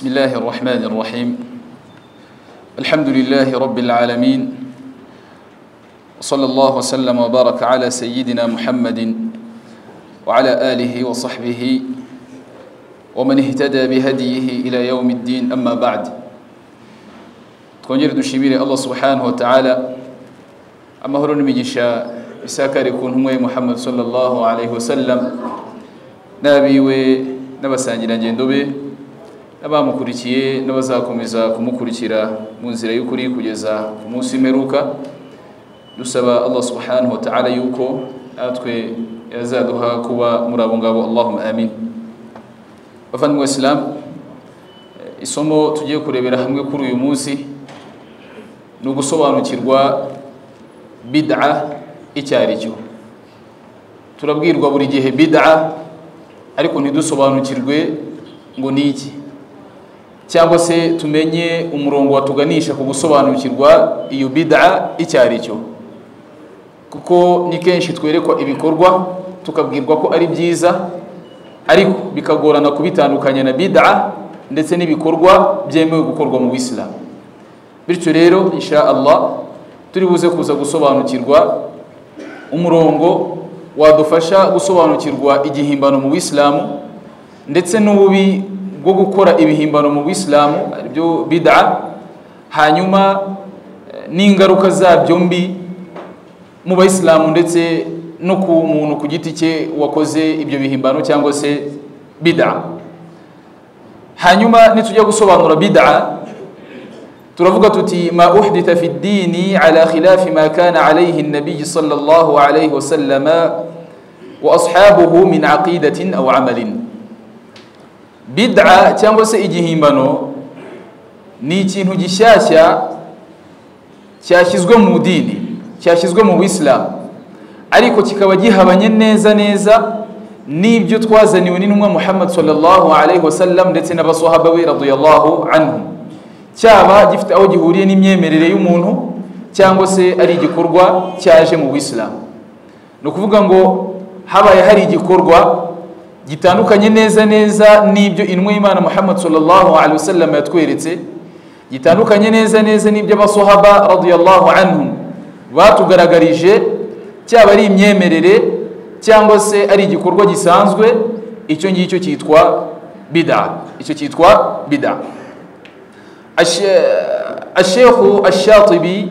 الله الرحمن الرحيم الحمد لله رب العالمين صلى الله وسلم وبارك على سيدنا محمد وعلى آله وصحبه ومن اهتدى بهديه إلى يوم الدين أما بعد twongere dushimire allah subhanahu wataala amahoro n'imigisha isakare ku ntumwa ye muhammad sallallahu alaihi wasallam n'abiwe n'abasangirangendo be n'abamukurikiye n'abazakomeza kumukurikira mu nzira y'ukuri kugeza ku munsi w'imperuka dusaba allah subhanahu wataala yuko natwe yazaduha kuba muri abo ngabo allahumma amin bavandimwe wa isilamu isomo tugiye kurebera hamwe kuri uyu munsi ni ugusobanukirwa bid'a icyo ari cyo turabwirwa buri gihe bid'a ariko ntidusobanukirwe ngo ni iki cyangwa se tumenye umurongo watuganisha ku gusobanukirwa iyo bid'a icyo ari cyo kuko ni kenshi twerekwa ibikorwa tukabwirwa ko ari byiza ariko bikagorana kubitandukanya na bid'a ndetse n'ibikorwa byemewe gukorwa mu bisilamu bityo rero insha allah turi buze kuza gusobanukirwa umurongo wadufasha gusobanukirwa igihimbano mu bisilamu ndetse n'ububi bwo gukora ibihimbano mu bisilamu aribyo bid'a hanyuma n'ingaruka zabyo mbi mu bayisilamu ndetse no ku muntu ku giti cye wakoze ibyo bihimbano cyangwa se bid'a hanyuma nitujya gusobanura bid'a turavuga tuti ma uhditha fi ddini ala khilafi ma kana alayhi nabiyi sallallahu alayhi wasallama wa ashabuhu min aqidatin aw amalin bid'a cyangwa se igihimbano ni ikintu gishyashya cyashyizwe mu dini cyashyizwe mu bisilamu ariko kikaba gihabanye neza neza n'ibyo twazaniwe n'intumwa muhammad sallallahu alayhi wasallam ndetse n'abasahaba be radiyallahu anhum cyaba gifite aho gihuriye n'imyemerere y'umuntu cyangwa se ari igikorwa cyaje mu bisilamu ni ukuvuga ngo habaye hari igikorwa gitandukanye neza neza n'ibyo intumwa y'imana muhammad sallallahu alaihi wasallam yatweretse gitandukanye neza neza n'ibyo abasohaba radiyallahu anhum batugaragarije cyaba ari imyemerere cyangwa se ari igikorwa gisanzwe icyo ngicyo cyitwa bida icyo cyitwa bida ashekhu ashatibi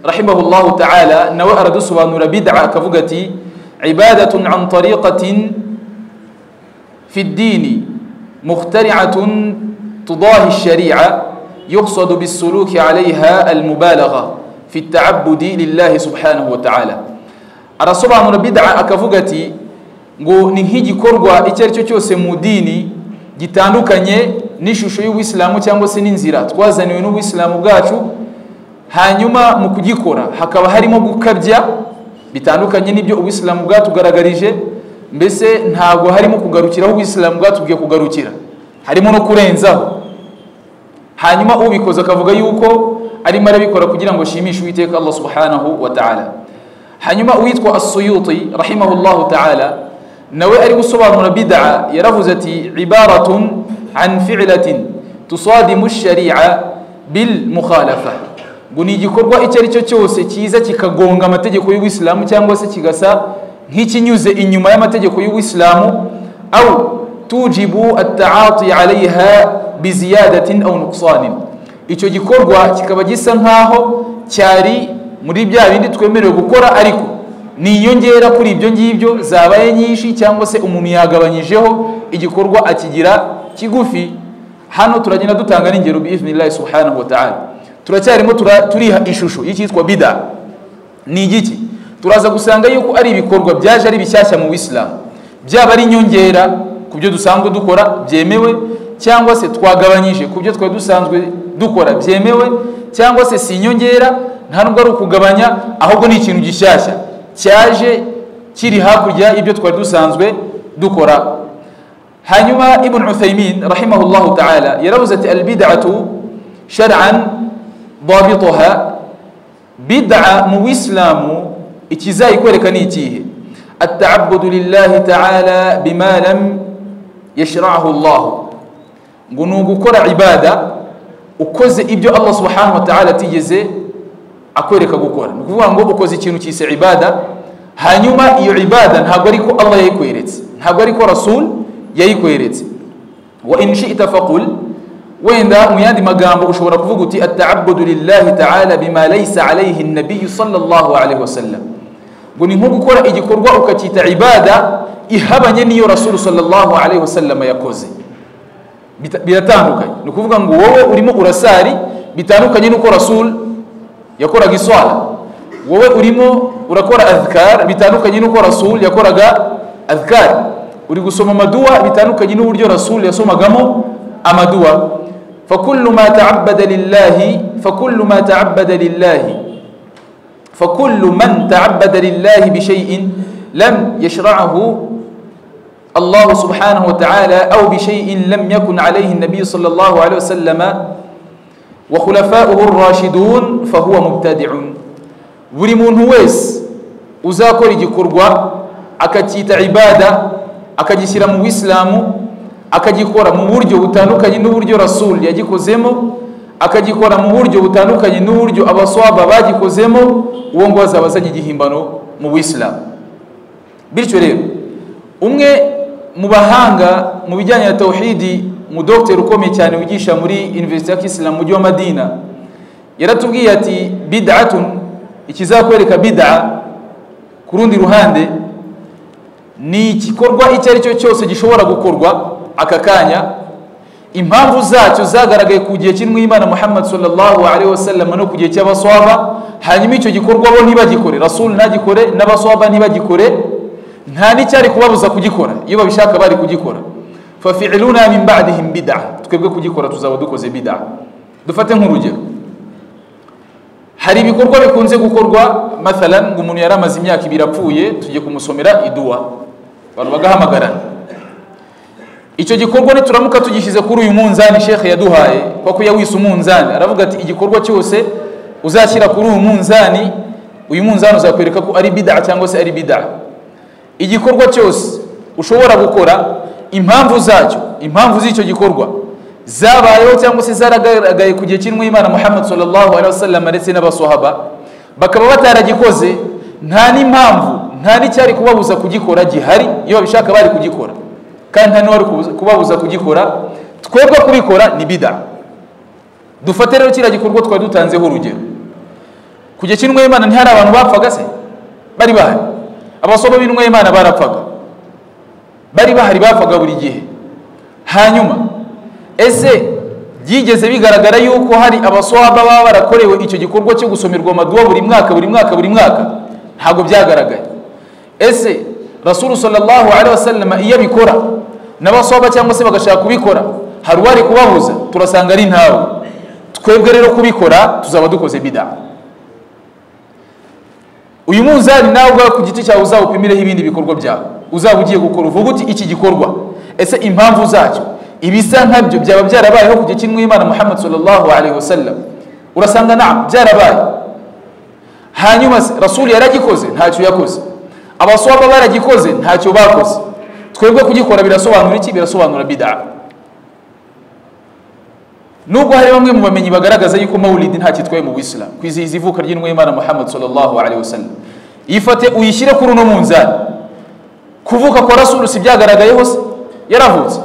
rahimahullahu taala nawe aradusobanura bid'a akavuga ati ibadatun an tariqatin fi ddini mukhtari'atun tudahi sharia يقصد بالسلوك عليها المبالغة في التعبد لله سبحانه وتعالى arasobanura bid'a akavuga ati ngo ni nk'igikorwa icyo ari cyo cyose mu dini gitandukanye n'ishusho y'ubuyisilamu cyangwa se n'inzira twazaniwe n'ubuyisilamu bwacu hanyuma mu kugikora hakaba harimo gukabya bitandukanye n'ibyo ubuyisilamu bwatugaragarije mbese ntabwo harimo kugarukiraho ubuyisilamu bwatubwiye kugarukira harimo no kurenzaho hanyuma ubikoze akavuga yuko arimo arabikora kugira ngo ashimishe uwiteka allah subhanahu wa ta'ala hanyuma uwitwa asuyuti rahimahullahu ta'ala nawe ari gusobanura bid'a yaravuze ati ibaratun an fi'latin tusadimu shari'a bil mukhalafa ngo ni igikorwa icyo ari cyo cyose cyiza kikagonga amategeko y'ubuyisilamu cyangwa se kigasa nk'ikinyuze inyuma y'amategeko y'ubuyisilamu au tujibu ataati alaiha biziyadatin au nuksanin icyo gikorwa kikaba gisa nk'aho cyari muri bya bindi twemerewe gukora ariko ni inyongera kuri ibyo ngibyo zabaye nyinshi cyangwa se umuntu yagabanyijeho igikorwa akigira kigufi hano turagenda dutanga n'ingero biiznillahi subhanahu wataala turacyarimo turiha ishusho y'icyitwa bida ni igiki turaza gusanga yuko ari ibikorwa byaje ari bishyashya mu bisilamu byaba ari inyongera ku byo dusanzwe dukora byemewe cyangwa se twagabanyije ku byo twari dusanzwe dukora byemewe cyangwa se si inyongera nta nubwo ari ukugabanya ahubwo ni ikintu gishyashya cyaje kiri hakurya y'ibyo twari dusanzwe dukora hanyuma ibn uthaymin rahimahullahu taala yaravuze ati albidatu shar'an dabituha bid'a mu bisilamu ikizayikwereka ni ikihe atabudu lillahi taala bima lam yashrahu llahu ngo ni ugukora ibada ukoze ibyo allah subhanahu wa ta'ala atigeze akwereka gukora ni ukuvuga ngo ukoze ikintu cyise ibada hanyuma iyo ibada ntabwo ariko allah yayikweretse ntabwo ariko rasul yayikweretse wa in shi'ta faqul wenda mu yandi magambo ushobora kuvuga uti ataabudu lillahi taala bima laysa alayhi nabiyu sallallahu alayhi wasallam ngo ni nko gukora igikorwa ukacyita ibada ihabanye n'iyo rasulu sallallahu alayhi wasallam yakoze Bita- biratandukanye ni ukuvuga ngo wowe urimo urasari bitandukanye n'uko rasul yakoraga iswala wowe urimo urakora adhkar bitandukanye n'uko rasul yakoraga adhkar uri gusoma amaduwa bitandukanye n'uburyo rasul yasomagamo amaduwa fakullu ma ta'abbada lillahi fakullu ma ta'abbada lillahi fakullu man ta'abbada lillahi bi shay'in lam yashra'ahu الله سبحانه وتعالى أو بشيء لم يكن عليه النبي صلى الله عليه وسلم وخلفاؤه الراشدون فهو مبتدع buri muntu wese uzakora igikorwa akacyita ibada akagishyira mu bisilamu akagikora mu buryo butandukanye n'uburyo rasul yagikozemo akagikora mu buryo butandukanye n'uburyo abaswaba bagikozemo uwo ngo azaba azanye igihimbano mu bisilamu bityo rero umwe mu bahanga mu bijyanye na tawhidi mu dogiteri ukomeye cyane wigisha muri iniverisite ya kisilamu mujyi wa madina yaratubwiye ati bidatun ikizakwereka bida ku rundi ruhande ni igikorwa icyo ari cyo cyose gishobora gukorwa aka kanya impamvu zacyo zagaragaye ku gihe kirimo imana muhammad sallallahu alaihi wasallam no ku gihe cy'abaswaba hanyuma icyo gikorwa bo ntibagikore rasul ntagikore n'abaswaba ntibagikore nta n'icyari kubabuza kugikora iyo babishaka bari kugikora fafiluna min badihim bida twebwe kugikora tuzaba dukoze bida dufate nk'urugero hari ibikorwa bikunze gukorwa mathalan ngo umuntu yari amaze imyaka ibiri apfuye tugiye kumusomera iduwa abantu bagahamagarana icyo gikorwa nituramuka tugishyize kuri uyu munzani shekhe yaduhaye kuko yawise umunzani aravuga ati igikorwa cyose uzashyira kuri uyu munzani uyu munzani uzakwereka ko ari bida cyangwa se ari bida igikorwa cyose ushobora gukora impamvu zacyo impamvu z'icyo gikorwa zabayeho cyangwa se zaragaragaye ku gihe kirimo imana muhammad sallam ndetse n'abasohaba bakaba bataragikoze nta n'impamvu nta n'icyari kubabuza kugikora gihari iyo babishaka bari kugikora kandi nta n'uwari kubabuza kugikora twebwe kubikora ni bida dufate rero kiriya gikorwa twari dutanzeho urugero ku gihe kirimo imana ntihari abantu bapfaga se bari bahari abasoma b'intumwa y'imana barapfaga bari bahari bapfaga buri gihe hanyuma ese byigeze bigaragara yuko hari abaswaba baba barakorewe icyo gikorwa cyo gusomerwa amaduwa buri mwaka buri mwaka buri mwaka ntabwo byagaragaye ese rasulu sallallahu alaihi wasallam iyo abikora n'abaswaba cyangwa se bagashaka kubikora hari uwari kubahuza turasanga ari ntawe twebwe rero kubikora tuzaba dukoze bidaha uyu munzani nawe ubwawe ku giti cyawe uzawupimiremo ibindi bikorwa byawe uzaba ugiye gukora uvuga uti iki gikorwa ese impamvu zacyo ibisa nkabyo byaba byarabayeho ku gihe kimwe imana muhammad sallallahu alaihi wasallam urasanga nta byarabaye hanyuma se rasuli yaragikoze ntacyo yakoze abaswaba baragikoze ntacyo bakoze twebwe kugikora birasobanura iki birasobanura bida nubwo hari bamwe mu bamenyi bagaragaza yuko mawulidi nta kitwaye mu bisilamu kwizihiza ivuka ry'intumwa y'imana muhammad sallallahu alaihi wasallam yifate uyishyire kuri uno munzani kuvuka kwa rasulu si byagaragayeho se yaravutse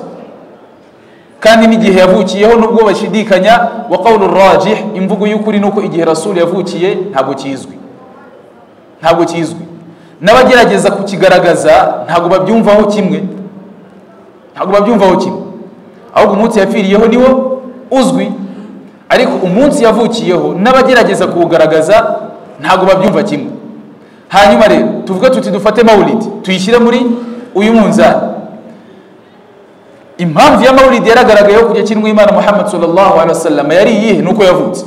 kandi n'igihe yavukiyeho nubwo bashidikanya wa qawlu rajih imvugo y'ukuri nuko igihe rasulu yavukiye ntabwo kizwi ntabwo kizwi n'abagerageza kukigaragaza ntabwo babyumvaho kimwe ntabwo babyumvaho kimwe ahubwo umunsi yapfiriyeho niwo uzwi ariko umunsi yavukiyeho n'abagerageza kuwugaragaza ntabwo babyumva kimwe hanyuma rero tuvuge tuti dufate mawulidi tuyishyire muri uyu munzani impamvu ya mawulidi yaragaragayeho kujya kirimo imana muhammad sallallahu alaihi wasallam yari iyihe nuko yavutse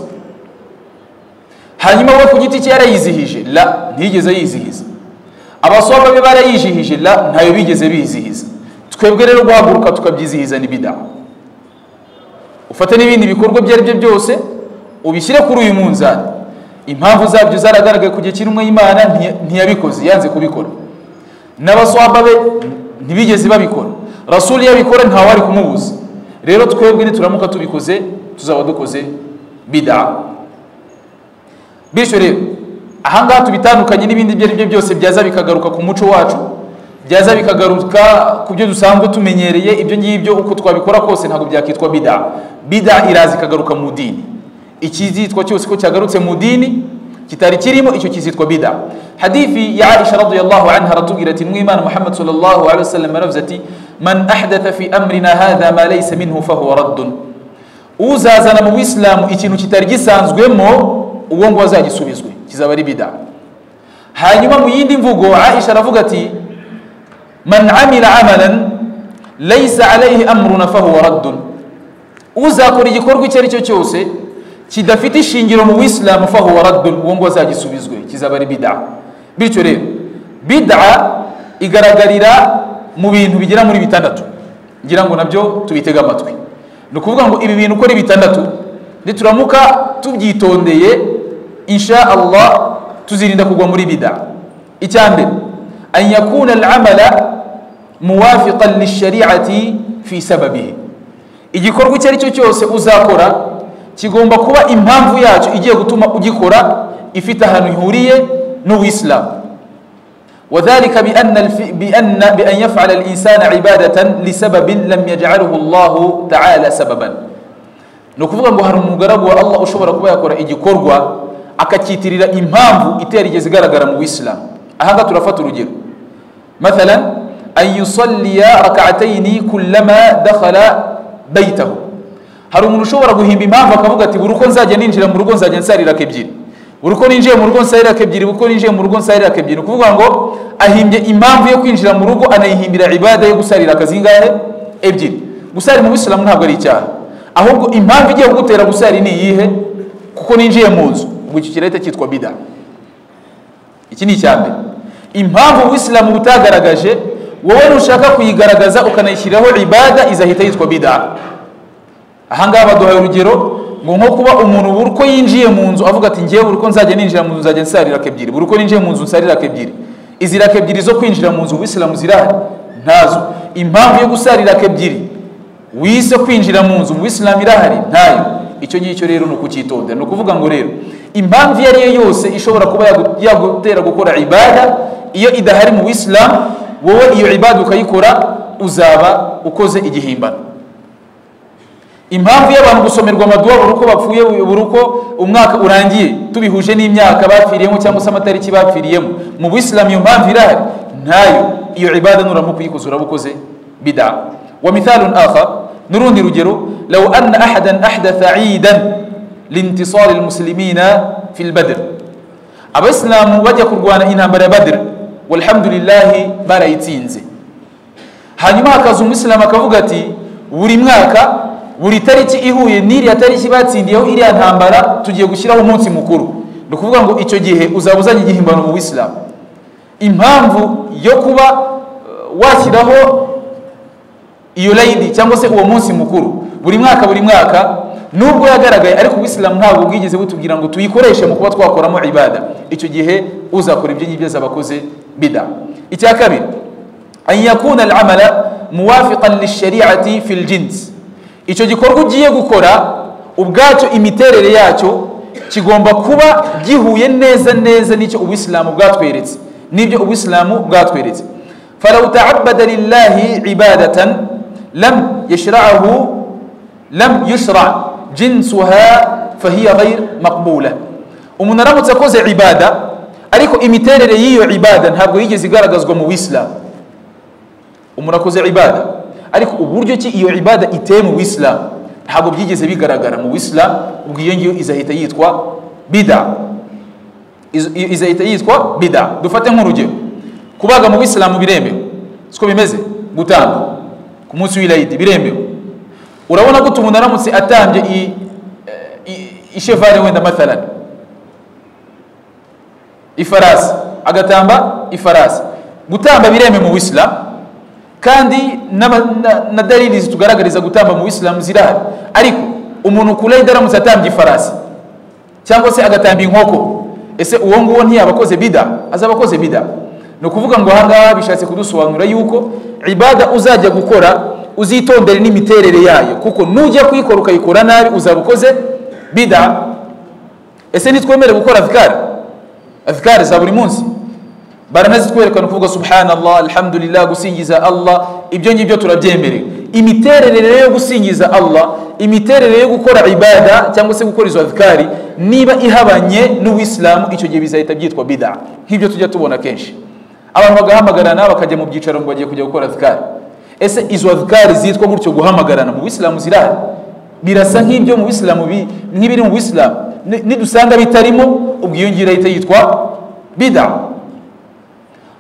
hanyuma we ku giti cye yarayizihije la ntiyigeze ayizihiza abaswaba be barayizihije la ntayo bigeze bizihiza twebwe rero guhaguruka tukabyizihiza ni bidaha ufate n'ibindi bikorwa ibyo ari byo byose ubishyire kuri uyu munzani impamvu zabyo zaragaragaye ku gihe kirimo imana ntiyabikoze yanze kubikora n'abaswaba be ntibigeze babikora rasuli iyo abikora ntawe ari kumubuza rero twebwe nituramuka tubikoze tuzaba dukoze bida bityo rero ahangaha tubitandukanye n'ibindi ibyo ari byo byose byaza bikagaruka ku muco wacu byaza bikagaruka ku byo dusanzwe tumenyereye ibyo ngibyo uko twabikora kose ntabwo byakitwa bida bida iraza ikagaruka mu dini ikizitwa cyose ko cyagarutse mu dini kitari kirimo icyo kizitwa bida hadithi ya aisha radiyallahu anha aratubwira ati mwimana muhammad sallallahu alaihi wasallam yaravuze ati man ahdatha fi amrina hadha ma laysa minhu fahuwa raddun uzazana mu bisilamu ikintu kitari gisanzweemo uwo ngo azagisubizwe kizaba ari bida hanyuma mu yindi mvugo aisha aravuga ati man amila amalan laysa alaihi amruna fahuwa raddun uzakora igikorwa icyo ari cyo cyose kidafite ishingiro mu bisilamu fahuwa raddun uwo ngo azagisubizwe kizaba ari bida bityo rero bida igaragarira mu bintu bigera muri bitandatu ngira ngo nabyo tubitege amatwi ni ukuvuga ngo ibi bintu uko ari bitandatu nituramuka tubyitondeye insha allah tuzirinda kugwa muri bida icya mbere an yakuna alamala muwafiqan lishariati fi sababihi igikorwa icyo ari cyo cyose uzakora kigomba kuba impamvu yacyo igiye gutuma ugikora ifite ahantu ihuriye n'uwisilamu وذلك بأن الف... بأن بأن يفعل الإنسان عبادة لسبب لم يجعله الله تعالى سببا نكفوا ngo hari umugaragu wa Allah ushobora kuba yakora igikorwa akakitirira impamvu iterigeze igaragara mu Islam ahanga turafata urugero مثلا أن يصلي ركعتين كلما دخل بيته hari umuntu ushobora guhimba impamvu akavuga ati buri uko nzajya ninjira mu rugo nzajya nsarira ebyiri buri uko ninjiye mu rugo nsayiraka ebyiri uko ninjiye mu rugo nsayiraka ebyiri ni ukuvuga ngo ahimbye impamvu yo kwinjira mu rugo anayihimbira ibada yo gusariraka zingahe ebyiri gusari mu bisilamu ntabwo ari icyaha ahubwo impamvu igiye kugutera gusari ni iyihe kuko ninjiye mu nzu ubwo icyo kirahita cyitwa bida iki ni icya mbere impamvu ubisilamu butagaragaje wowe nushaka kuyigaragaza ukanayishyiraho ibada izahita yitwa bida ahangaha baduhaye urugero ngo nko kuba umuntu buri uko yinjiye mu nzu avuga ati ngewe buri uko nzajya ninjira mu nzu nzajya nsarira ebyiri buri uko ninjiye mu nzu nsarira ebyiri izi raka ebyiri zo kwinjira mu nzu ubisilamu zirahari ntazo impamvu yo gusarira ebyiri wise kwinjira mu nzu ubisilamu irahari ntayo icyo ngicyo rero ni ukukitonda ni ukuvuga ngo rero impamvu iyo ari yo yose ishobora kuba yagutera gukora ibada iyo idahari mu bisilamu wowe iyo ibada ukayikora uzaba ukoze igihimbano impamvu y'abantu gusomerwa amaduwa buri uko bapfuye buri uko umwaka urangiye tubihuje n'imyaka bapfiriyemo cyangwa se amatariki bapfiriyemo mu bisilamu iyo mpamvu irahari ntayo iyo ibada nuramuka uyikoze uraba ukoze bida wa mithalun akha n'urundi rugero law anna ahadan ahdatha idan lintisari lmuslimina fi lbadr abasilamu bajya kurwana intambara ya badr walhamdulillahi barayitsinze hanyuma hakaza umwisilamu akavuga ati buri mwaka buri tariki ihuye n'iriya tariki batsindiyeho iriya ntambara tugiye gushyiraho umunsi mukuru ni ukuvuga ngo icyo gihe uzaba uzanye igihimbano mu bisilamu impamvu yo kuba washyiraho iyo layidi cyangwa se uwo munsi mukuru buri mwaka buri mwaka nubwo yagaragaye ariko ubisilamu ntabwo bwigeze butubwira ngo tuyikoreshe mu kuba twakoramo ibada icyo gihe uzakora ibyo ngibyo azaba akoze bida icya kabiri an yakuna al amala muwafiqan lishariati fi ljinsi icyo gikorwa ugiye gukora ubwacyo imiterere yacyo kigomba kuba gihuye neza neza n'icyo ubisilamu bwatweretse n'ibyo ubisilamu bwatweretse farawu taabada lillahi ibadatan lam yashrahu lam yushra jinsuha fahiya ghair maqbula umuntu aramutse akoze ibada ariko imiterere y'iyo ibada ntabwo yigeze igaragazwa mu bisilamu umuntu akoze ibada ariko uburyo ki iyo ibada iteye mu bisilamu ntabwo byigeze bigaragara mu bisilamu ubwo iyo ngiyo izahita yitwa bida izahita yitwa bida dufate nk'urugero kubaga mu bisilamu biremewe siko bimeze gutanga ku munsi w'ilayidi biremewe urabona ko umuntu aramutse atambye ishevare wenda mathalani ifarasi agatamba ifarasi gutamba biremewe mu bisilamu kandi na dalili zitugaragariza gutamba mu bisilamu zirahari ariko umuntu kure idaramutse atambye ifarasi cyangwa se agatamba inkoko ese uwo nguwo ntiyaba akoze bida azaba akoze bida ni ukuvuga ngo ahangaha bishatse kudusobanura yuko ibada uzajya gukora uzitondere n'imiterere yayo kuko nujya kuyikora ukayikora nabi uzaba ukoze bida ese nitwemere gukora azikari azikari za buri munsi baranazitwereka ni ukuvuga subhanallah alhamdulillah gusingiza allah ibyo ngibyo turabyemerewe imiterere rero yo gusingiza allah imiterere yo gukora ibada cyangwa se gukora izo azikari niba ihabanye n'uwisilamu icyo gihe bizahita byitwa bida nk'ibyo tujya tubona kenshi abantu bagahamagarana bakajya mu byicaro ngo bagiye kujya gukora azikari ese izo azikari zitwa gutyo guhamagarana mu bisilamu zirahari birasa nk'ibyo mu bisilamu nk'ibiri mu bisilamu nidusanga bitarimo ubwo iyo ngira ahita yitwa bida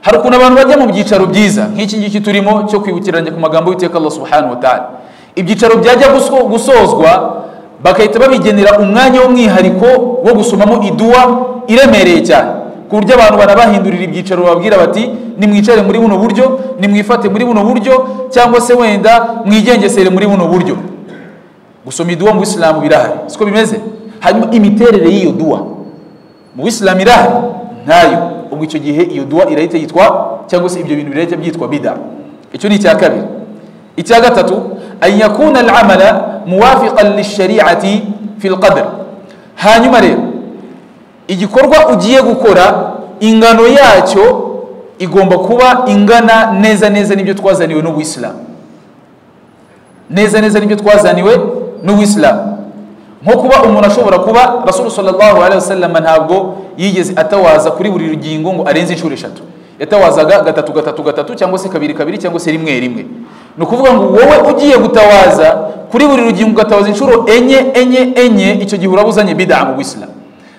hari ukuntu abantu bajya mu byicaro byiza nk'iki ngiki turimo cyo kwibukiranya ku magambo y'iteka Allah subhanahu wa ta'ala ibyicaro byajya gusozwa bagahita babigenera umwanya w'umwihariko wo gusomamo iduwa iremereye cyane ku buryo abantu barabahindurira ibyicaro bababwira bati nimwicare muri buno buryo nimwifate muri buno buryo cyangwa se wenda mwigengesere muri buno buryo gusoma iduwa mu isilamu birahari siko bimeze hanyuma imiterere y'iyo duwa mu isilamu irahari ntayo ubwo icyo gihe iyo duwa irahita yitwa cyangwa se ibyo bintu birahita byitwa bida icyo ni icya kabiri icya gatatu an yakuna alamala muwafiqan lishariati fi lqadr hanyuma rero igikorwa ugiye gukora ingano yacyo igomba kuba ingana neza neza n'ibyo twazaniwe n'ubuyisilamu neza neza n'ibyo twazaniwe n'ubuyisilamu nko kuba umuntu ashobora kuba rasulu wasallam ntabwo yigeze atawaza kuri buri rugingo ngo arenze inshuro eshatu yatawazaga gatatu gatatu gatatu cyangwa se kabiri kabiri cyangwa se rimwe rimwe ni ukuvuga ngo wowe ugiye gutawaza kuri buri rugingo ugatawaza inshuro enye enye enye icyo gihe uraba uzanye bida mu bisilamu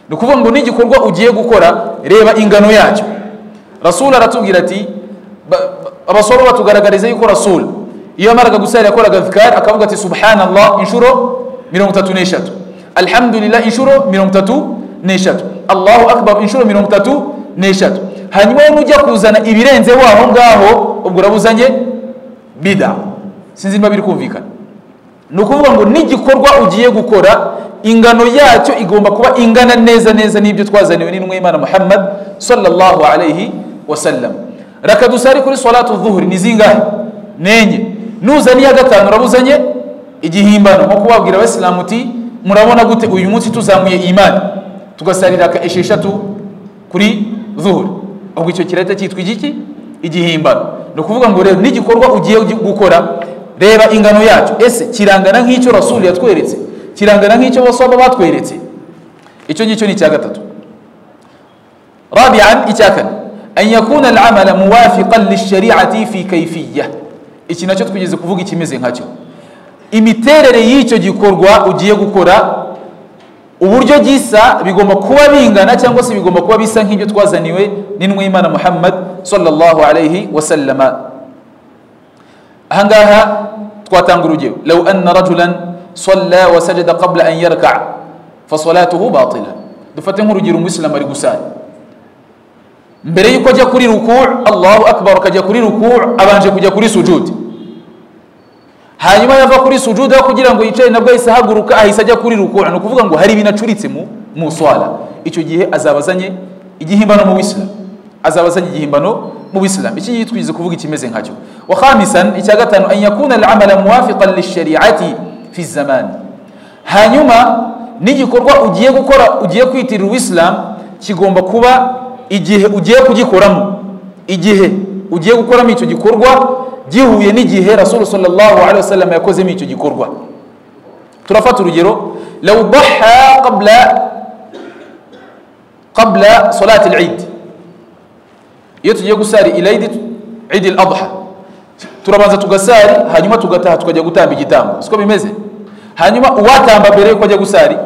ni ukuvuga ngo n'igikorwa ugiye gukora reba ingano yacyo rasulu aratubwira ati abasoro batugaragariza yuko rasulu iyo yamaraga gusara yakoraga vikari akavuga ati subhanallah inshuro mirongo itatu n'eshatu alhamdulillah inshuro mirongo itatu n'eshatu allahu akbar inshuro mirongo itatu n'eshatu hanyuma wowe ujya kuzana ibirenze waho ngaho ubwo urabuzanye bida sinzi niba biri kumvikana ni ukuvuga ngo n'igikorwa ugiye gukora ingano yacyo igomba kuba ingana neza neza n'ibyo twazaniwe n'intumwa y'imana muhammad sallallahu alayhi wasallam reka dusare kuri salatu zuhuri ni zingahe nenye nuzaniye gatanu urabuzanye igihimbano nko kubabwira abasilamu uti murabona gute uyu munsi tuzamuye imani tugasarira ka esheshatu kuri zuhuri ubwo icyo kirahita cyitwa igiki igihimbano ni ukuvuga ngo rero n'igikorwa ugiye gukora reba ingano yacyo ese kirangana nk'icyo rasuli yatweretse kirangana nk'icyo basaba batweretse icyo ngicyo ni icya gatatu rabian icya kane an yakuna alamala muwafiqan lishariati fi kaifiya iki nacyo twigeze kuvuga ikimeze nkacyo imiterere y'icyo gikorwa ugiye gukora uburyo gisa bigomba kuba bingana cyangwa se bigomba kuba bisa nk'ibyo twazaniwe n'intumwa y'imana muhammad sallallahu alayhi wasallama ahangaha twatanga urugero law anna rajulan salla wa sajada qabla an yarka fasalatuhu batila dufate nk'urugero umuyisilamu ari gusara mbere y'uko ajya kuri ruku allahu akbar akajya kuri ruku abanje kujya kuri sujudi hanyuma yava kuri sujuda kugira ngo yicare nabwo ahise ahaguruka ahise ajya kuri rukura ni ukuvuga ngo hari ibintu acuritse mu mu swala icyo gihe azaba azanye igihimbano mu bisilamu azaba azanye igihimbano mu bisilamu iki ngiki twize kuvuga ikimeze nkacyo wa khamisan icya gatanu an yakuna al-amala muwafiqan lishari'ati fi zaman hanyuma n'igikorwa ugiye gukora ugiye kwitirira ubisilamu kigomba kuba igihe ugiye kugikoramo igihe ugiye gukoramo icyo gikorwa gihuye n'igihe rasulu sallallahu alaihi wasallam yakozemo icyo gikorwa turafata urugero law dhaha qabla qabla salati al-eid iyo tugiye gusari ilaid eid al-adha turabanza tugasari hanyuma tugataha tukajya gutamba igitambo siko bimeze hanyuma uwatamba mbere yuko ajya gusari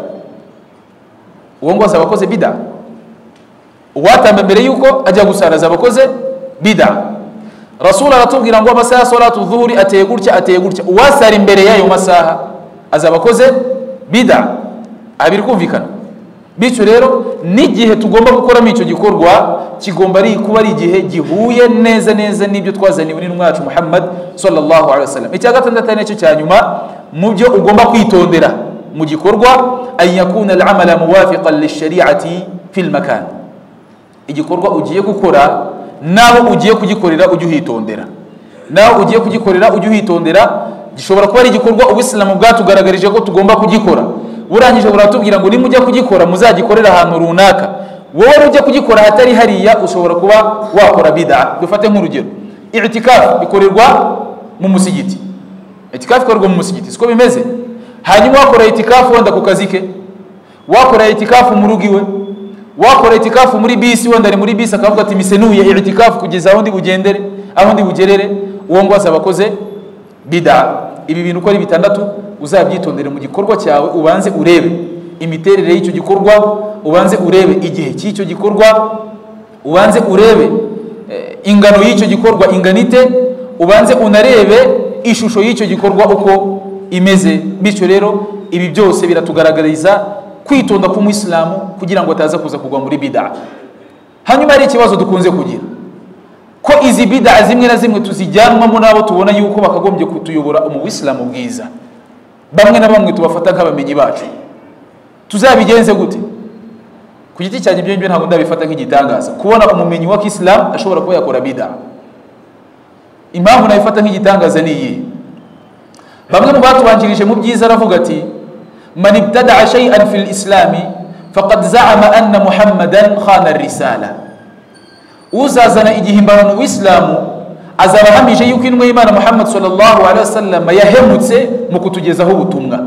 uwo ngo azaba akoze bida uwatamba mbere yuko ajya gusara azaba akoze bida rasuli aratubwira ngo amasaha ya solatu zuhuri ateye gutya ateye gutya uwasara imbere y'ayo masaha azaba akoze bida abiri kumvikana bityo rero n'igihe tugomba gukoramo icyo gikorwa kigomba ari kuba ari igihe gihuye neza neza n'ibyo twazaniwe n'intumwa yacu muhammad sallallahu alaihi wasallam icya gatandatu ari nacyo cya nyuma mu byo ugomba kwitondera mu gikorwa an yakuna al-amala muwafiqan lishari'ati fil makan igikorwa ugiye gukora nawe ugiye kugikorera ujye uhitondera nawe ugiye kugikorera ujye uhitondera gishobora kuba ari igikorwa ubisilamu bwatugaragarije ko tugomba kugikora burangije buratubwira ngo nimujya kugikora muzagikorere ahantu runaka wowe ujya kugikora ahatari hariya ushobora kuba wakora bida dufate nk'urugero itikafu ikorerwa mu musigiti itikafu ikorerwa mu musigiti siko bimeze hanyuma wakora itikafu wenda ku kazi ke wakora itikafu mu rugo iwe wakora itikafu muri bisi wenda ari muri bisi akavuga ati misenuye itikafu kugeza aho ndi bugendere aho ndi bugerere uwo ngo wasaba akoze bida ibi bintu uko ari bitandatu uzabyitondere mu gikorwa cyawe ubanze urebe imiterere y'icyo gikorwa ubanze urebe igihe cy'icyo gikorwa ubanze urebe eh, ingano y'icyo gikorwa inganite ubanze unarebe ishusho y'icyo gikorwa uko imeze bityo rero ibi byose biratugaragariza kwitonda k'umwisilamu kugira ngo ataza kuza kugwa muri bida hanyuma hari ikibazo dukunze kugira ko izi bida zimwe na zimwe tuzijyanwamo n'abo tubona yuko bakagombye kutuyobora umubisilamu bwiza bamwe na bamwe tubafata nk'abamenyi bacu tuzabigenze gute ku giti cyanjye ibyo ngibyo ntabwo ndabifata nk'igitangaza kubona umumenyi wa kisilamu ashobora kuba yakora bida impamvu nabifata nk'igitangaza ni iyi bamwe mu batubanjirije mu byiza aravuga ati man ibtadaa shay'an fil islami faqad zaama anna muhammadan khana risala uzazana igihimbano mu isilamu azaba ahamije yuko inwe y'imana muhammad sallallahu alaihi wasallam yahemutse mu kutugezaho ubutumwa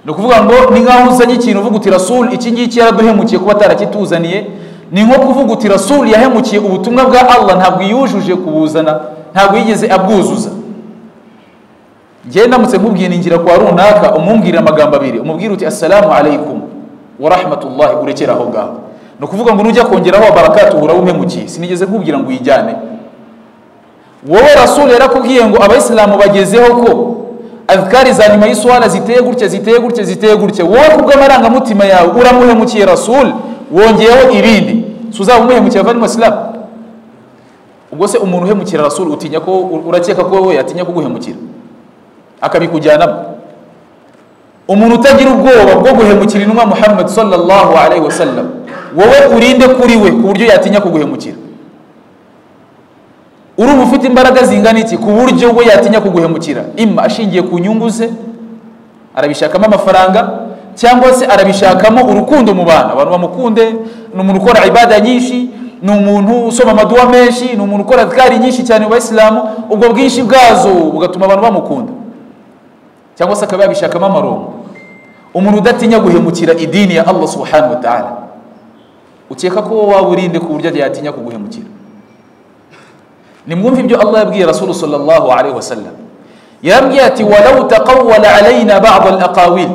ni ukuvuga ngo ni nk'aho uzanye ikintu uvuga uti rasul iki ngiki yaraduhemukiye kuba atarakituzaniye ni nko kuvuga uti rasul yahemukiye ubutumwa bwa allah ntabwo yujuje kubuzana ntabwo yigeze abwuzuza njyewe ndamutse nkubwiye ningira kwa runaka umwumvire amagambo abiri umubwire uti assalamu alaikum warahmatullahi urekera aho ngaho ni ukuvuga ngo nujya kongeraho abarakatu uhora uhemukiye sinigeze nkubwira ngo uyijyane wowe rasul yarakubwiye ngo abayisilamu bagezeho ko azikari za nyuma y'iswara ziteye gutya ziteye gutya ziteye gutya wowe ku bw'amarangamutima yawe uramuhemukiye rasul wongeyeho ibindi si uzaba umuhemukiye avanye umusilamu ubwo se umuntu uhemukira rasul utinya ko urakeka ko we yatinya kuguhemukira akabikujyanamo umuntu utagira ubwoba bwo guhemukira intumwa muhammad sallallahu alaihi wasallam wowe urinde kuri we ku buryo yatinya kuguhemukira urumva ufite imbaraga zingana iki ku buryo we yatinya kuguhemukira imma ashingiye ku nyungu ze arabishakamo amafaranga cyangwa se arabishakamo urukundo mu bantu abantu bamukunde ni umuntu ukora ibada nyinshi ni umuntu usoma amaduwa menshi ni umuntu ukora adikari nyinshi cyane mu bayisilamu ubwo bwinshi bwazo bugatuma abantu bamukunda cyangwa se akaba yabishakamo amarongo umuntu udatinya guhemukira idini ya allah subhanahu wa ta'ala ukeka ko waba urinde ku buryo yatinya kuguhemukira nimwumve ibyo allah yabwiye rasulu sallallahu alaihi wasallam yarambwiye ati walau taqawwala alaina ba'd alaqawil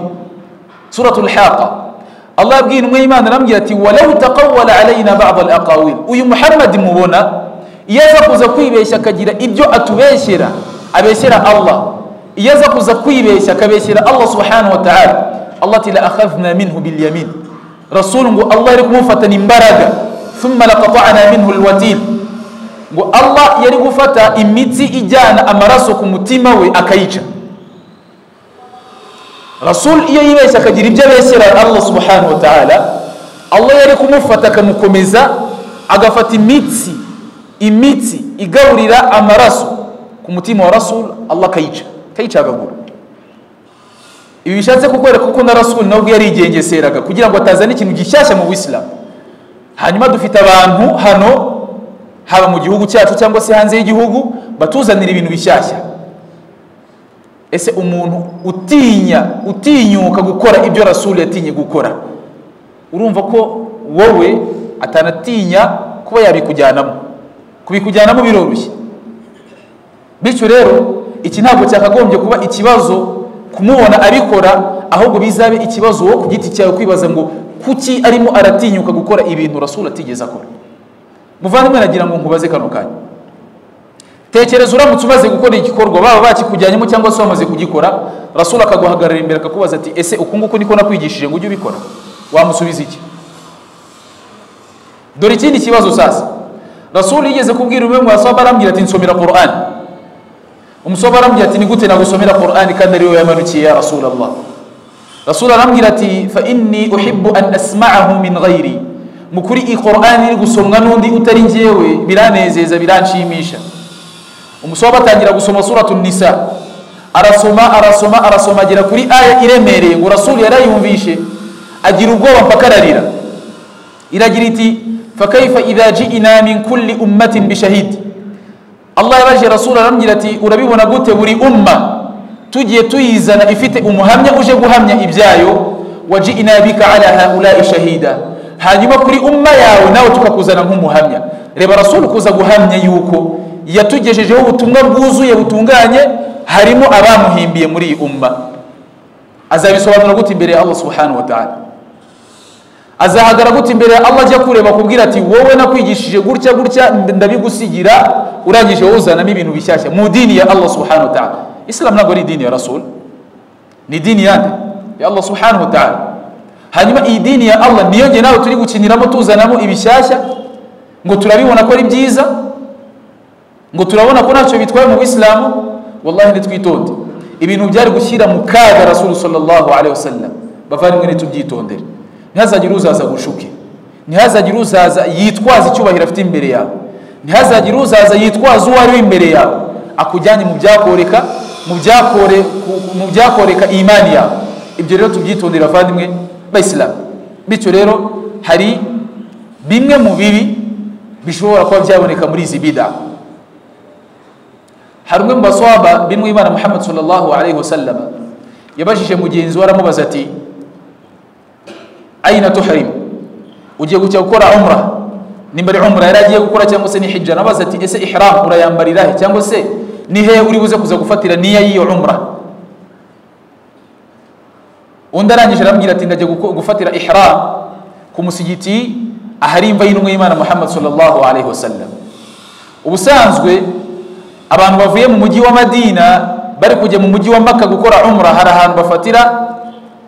suratu alhaqa allah yabwiye intumwa y'imana arambwiye ati walau taqawwala alaina ba'd alaqawil uyu muhammad mubona iyo aza kuza kwibeshya akagira ibyo atubeshyera abeshyera allah iyo aza kuza kwibeshya akabeshyera allah subhanahu wa ta'ala allah ati la akhadhna minhu bilyamin rasulu ngo allah yari kumufatana imbaraga thumma laqata'na minhu alwatil ngo allah yari gufata imitsi ijyana amaraso ku mutima we akayica rasul iyo yibeshya akagira ibyo abeshyera allah subhanahu wa ta'ala allah yari kumufata akamukomeza agafata imitsi imitsi igaburira amaraso ku mutima wa rasul allah akayica akayicagagura ibi bishatse kukwereka kuko na rasul nawe ubwo yarigengeseraga kugira ngo atazane ikintu gishyashya mu bisilamu hanyuma dufite abantu hano haba mu gihugu cyacu cyangwa se hanze y'igihugu batuzanira ibintu bishyashya ese umuntu utinya utinyuka gukora ibyo rasuli yatinye gukora urumva ko wowe atanatinya kuba yabikujyanamo kubikujyanamo biroroshye bityo rero iki ntabwo cyakagombye kuba ikibazo kumubona abikora ahubwo bizabe ikibazo wo ku giti cyawe kwibaza ngo kuki arimo aratinyuka gukora ibintu rasuli atigeze akora muvandimwe nagira ngo nkubaze kano kanya tekereza uramutse umaze gukora igikorwa baba bakikujyanyemo cyangwa se wamaze kugikora rasura akaguhagarara imbere akakubaza ati ese uku nguku niko nakwigishije ngo ujye ubikora wamusubiza iki dore ikindi kibazo sasa rasura yigeze kubwira umwe mu basaba arambwira ati nsomera korani umusaba arambwira ati ni gute nagusomera korani kandi ari wowe yamanukiye ya rasura allah rasura arambwira ati fa inni uhibbu an asma'ahu min ghairi mukuri iyi korani iri gusomwa n'undi utari ngewe biranezeza biranshimisha umusore batangira gusoma suratu nisa arasoma arasoma arasoma agera kuri aya iremereye ngo rasulu yarayumvishe agira ubwoba mpaka ararira iragira iti fakaifa idha ji'na min kulli ummatin bishahidi allah yabajije rasulu arambwira ati urabibona gute buri umma tugiye tuyizana ifite umuhamya uje guhamya ibyayo waji'na bika ala haulai shahida hanyuma kuri umma yawe nawe tukakuzana nk'umuhamya reba rasulu kuza guhamya yuko yatugejejeho ubutumwa bwuzuye butunganye harimo abamuhimbiye muri iyi umma azabisobanura gute imbere ya allah subhanahu wa ta'ala azahagara gute imbere ya allah ajya kureba akubwira ati wowe nakwigishije gutya gutya ndabigusigira urangije wowe uzanamo ibintu bishyashya mu dini ya allah subhanahu wa ta'ala islam ntabwo ari idini ya rasul ni idini yande ya allah subhanahu wa ta'ala hanyuma iyi dini ya allah niyo nge nawe turi gukiniramo tuzanamo ibishyashya ngo turabibona ko ari byiza ngo turabona ko ntacyo bitwaye mu bisilamu wallahi nitwitonde ibintu byari gushyira mu kaga rasulu sallallahu alaihi wasallam bavandimwe nitubyitondere ntihazagire uzaza gushuke ntihazagire uzaza yitwaza icyubahiro afite imbere yawe ntihazagire uzaza yitwaza uwo ari we imbere yawe akujyanye mu byakoreka mu byakore mu byakoreka imani yawe ibyo rero tubyitondere bavandimwe bayisilamu bityo rero hari bimwe mu bibi bishobora kuba byaboneka muri izi bida hari umwe mu baswaba b'intwimana muhammad sallallahu alaihi wasallam yabajije mugenzi we aramubaza ati aina tuharimu ugiye kujya gukora umra nimba ari umra yari agiye gukora cyangwa se ni hijja nabaza ati ese ihram urayambarira he cyangwa se ni he uri buze kuza gufatira niya y'iyo umra undi arangije arambwira ati ndajya guko- gufatira ihram ku musigiti ahari imva y'intumwa y'imana muhammad sallallahu alaihi wasallam ubusanzwe abantu bavuye mu mujyi wa madina bari kujya mu mujyi wa maka gukora umra hari ahantu bafatira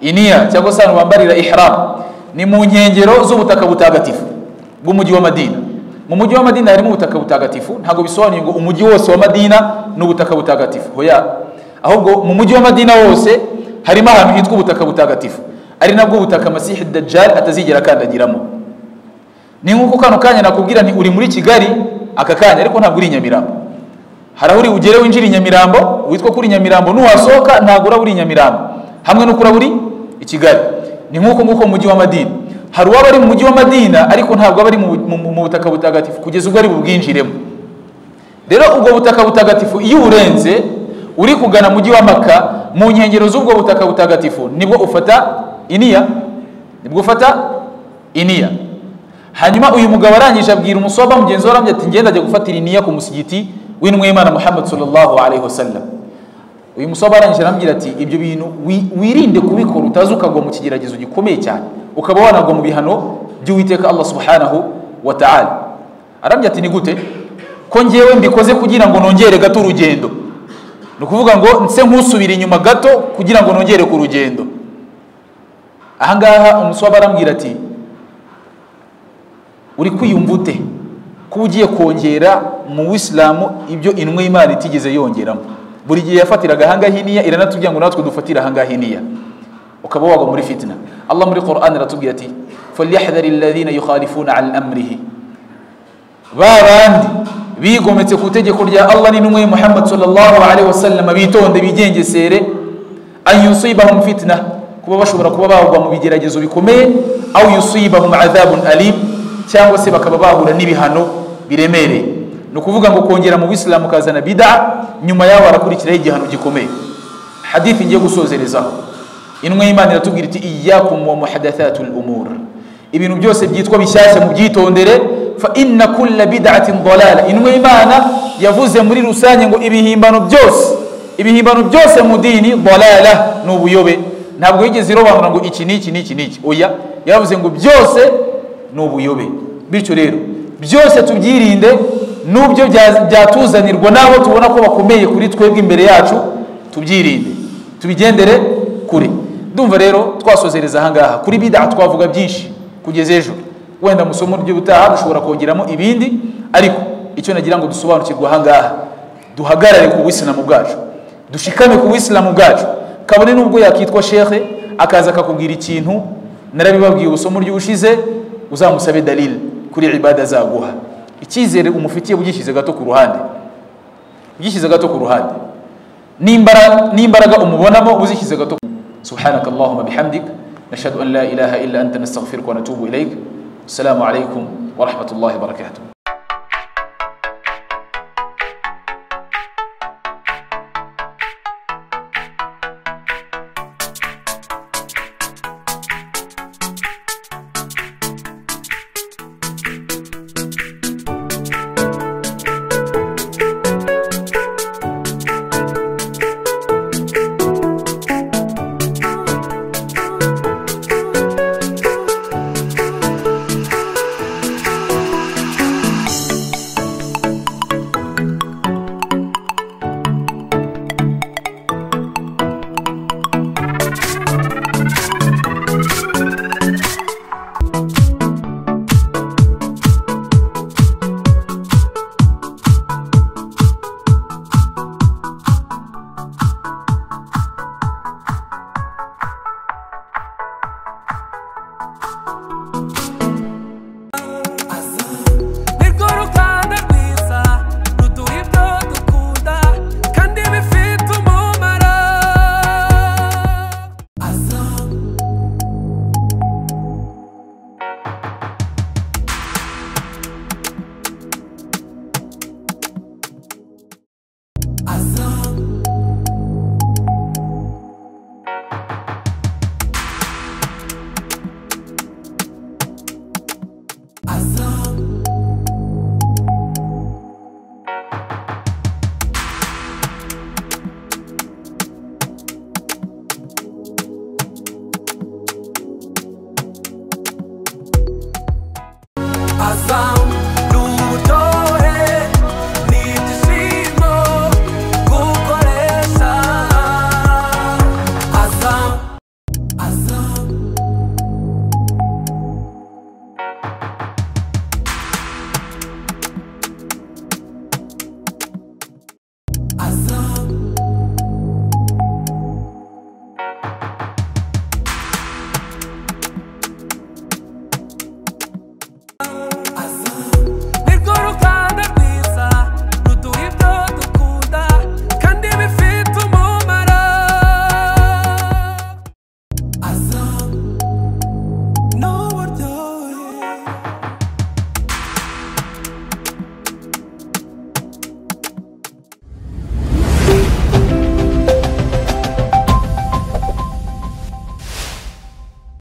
iniya cyangwa se ahantu bambarira ihram ni mu nkengero z'ubutaka butagatifu bw'umujyi wa madina mu mujyi wa madina harimo ubutaka butagatifu ntabwo bisobanuye ngo umujyi wose wa madina ni ubutaka butagatifu hoya ahubwo mu mujyi wa madina wose harimo ahantu hitwa ubutaka butagatifu ari nabwo ubutaka masihi dajjal atazigera akandagiramo ni nk'uko kano kanya nakubwira nti uri muri kigali aka kanya ariko ntabwo uri i nyamirambo hari aho uri ugere winjira i nyamirambo witwa kuri nyamirambo nuwasohoka ntabwo uraba uri i nyamirambo hamwe n'uko uraba uri i kigali ni nk'uko nguko mu mujyi wa madina hari uwaba ari mu mujyi wa madina ariko ntabwo aba ari mu- mu mu butaka butagatifu kugeza ubwo ari bubwinjiremo rero ubwo butaka butagatifu iyo uburenze uri kugana mujyi wa maka mu nkengero z'ubwo butaka butagatifu nibwo ufata iniya nibwo ufata iniya hanyuma uyu mugabo arangije abwira umusoba mugenzi we arambye ati ngenda ajya gufatira iniya ku musigiti w'intumwa y'imana muhammad sallallahu alaihi wasallam uyu musoba arangije arambwira ati ibyo bintu wi- wirinde kubikora utazi ukagwa mu kigeragezo gikomeye cyane ukaba wanagwa mu bihano by'uwiteka allah subhanahu wa ta'ala arambwira ati ni gute ko ngewe mbikoze kugira ngo nongere gato urugendo ni ukuvuga ngo nse nkusubira inyuma gato kugira ngo nongere ku rugendo ahangaha umusoba arambwira ati uri kwiyumva ute ko ugiye kongera mu wisilamu ibyo intumwa y'imana itigeze yongeramo buri gihe yafatiraga ahangaha iniya iranatubwira ngo natwe dufatire ahangaha iniya ukaba wagwa muri fitina allah muri quran aratubwira ati falyahdhari alladhina yukhalifuna an amrihi ba bandi bigometse ku itegeko rya allah n'intumwa ya muhammad sallallahu alaihi wasallam bitonde bigengesere an yusibahum fitna kuba bashobora kuba bagwa mu bigeragezo bikomeye aw yusibahum adhabun alim cyangwa se bakaba bahura n'ibihano biremereye ni ukuvuga ngo kongera mu bisilamu ukazana bida nyuma yaho harakurikiraho igihano gikomeye hadithi ngiye gusozerezaho intumwa y'imana iratubwira iti iyakum wa muhadathatul umur ibintu byose byitwa bishyashya mubyitondere fa inna kulla bid'atin dalala intumwa y'imana yavuze muri rusange ngo ibihimbano byose ibihimbano byose mu dini dalala ni ubuyobe ntabwo yigeze irobanura ngo iki n'iki n'iki n'iki oya yavuze ngo byose ni ubuyobe bityo rero byose tubyirinde n'ubyo bya- byatuzanirwa n'abo tubona ko bakomeye kuri twebwe imbere yacu tubyirinde tubigendere kure ndumva rero twasozereza ahangaha kuri bida twavuga byinshi kugeza ejo wenda mu isomo ry'ubutaha dushobora kongeramo ibindi ariko icyo nagira ngo dusobanukirwe ahangaha duhagarare ku buyisilamu bwacu dushikame ku buyisilamu bwacu kabone n'ubwo yakitwa shekhe akaza akakubwira ikintu narabibabwiye ubusomo ry'ubushize uzamusabe dalil kuri ibada azaguha icyizere umufitiye ugishyize gato ku ruhande byishyize gato ku ruhande n'imbara- n'imbaraga umubonamo uzishyize gato ku- subhanaka allahumma bihamdik nashhadu an la ilaha illa anta nastaghfiruka wa natubu ilayk assalamu alaykum wa rahmatullahi wa barakatuh nirwo ruganda rwiza ruduha ibyo dukunda kandi bifite umumaro Azam